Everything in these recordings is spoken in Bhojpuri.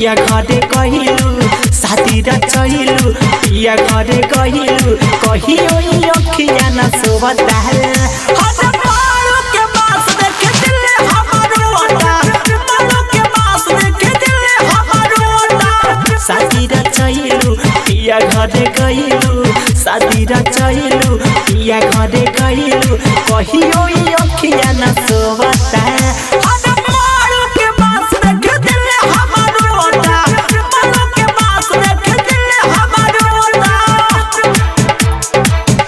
पिया घरे कहिलू साथी र चहिलू पिया घरे कहिलू कहियो ई अखिया न सोवता हट पारू के पास देखे दिल हमारो ओटा पारू के पास देखे दिल हमारो ओटा साथी र चहिलू पिया घरे कहिलू साथी र चहिलू पिया घरे कहिलू कहियो ई अखिया न सोवता हट पारू के पास देखे दिल हमारो ओटा पारू के पास देखे दिल हमारो ओटा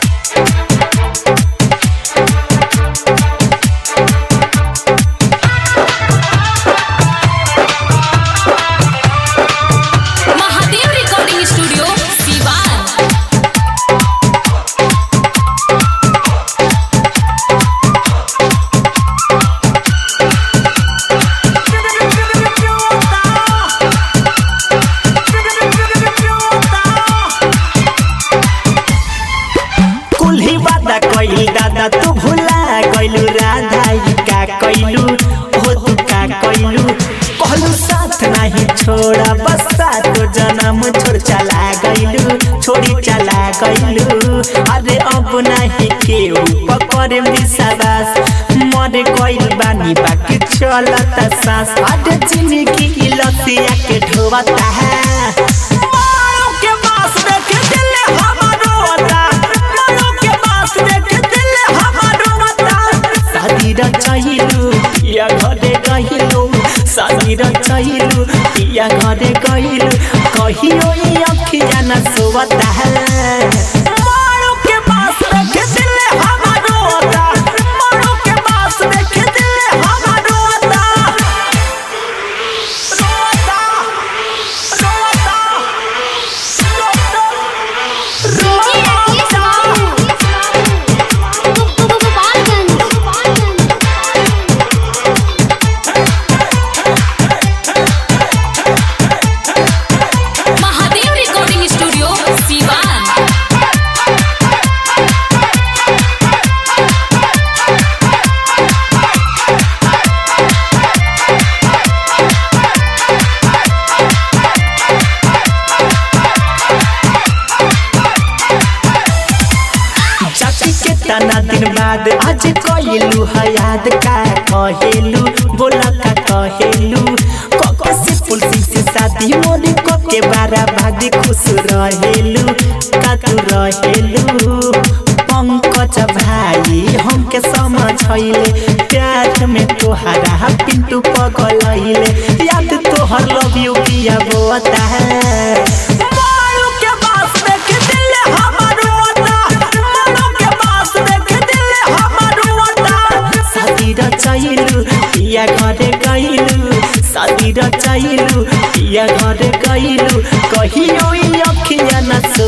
महादेव रिकॉर्डिंग स्टूडियो सीवान कुल्ही वादा कइल दादा तू भुला गइलू राधा ई का कइलू हो तू का कइलू कहलू साथ नहीं छोड़ा बस तो जन्म छोड़ चला गइलू छोड़ी चला गइलू अरे अब नहीं केहू पकड़े विश्वास मर गइल बानी बाकी चलता सांस अरे जिंदगी लसिया के ढोवता है मारो के पास देखे दिल हमारो होता मारो के पास देखे दिल हमारो होता शादी र चाहिलू पिया घरे गहिलू शादी र चाहिलू पिया घरे गहिलू कहियो ई अखिया न सोवता है मारो के पास देखे दिल हमारो होता मारो के पास देखे दिल हमारो होता रोता रोता DJ Rakesh Babu Gopalganj Mahadev recording studio Siwan जाति के तना दिन बाद आज कइलू है याद का कहेलू बोला का कहेलू कके से पुलसी से शादी मोरी को के बारा भागी खुश रहेलू का तू रहेलू पंकज भाई हमके समझैले प्यार में तोहरा पिंटू पगलैले याद तोहर लव यू किया बोता है मारू के पास देख दिल हमारो होता मारू के पास देख दिल हमारो होता शादी र चाहिलू पिया घरे गइलू शादी र चाहिलू पिया घरे गइलू कहियो ई अखिया न सो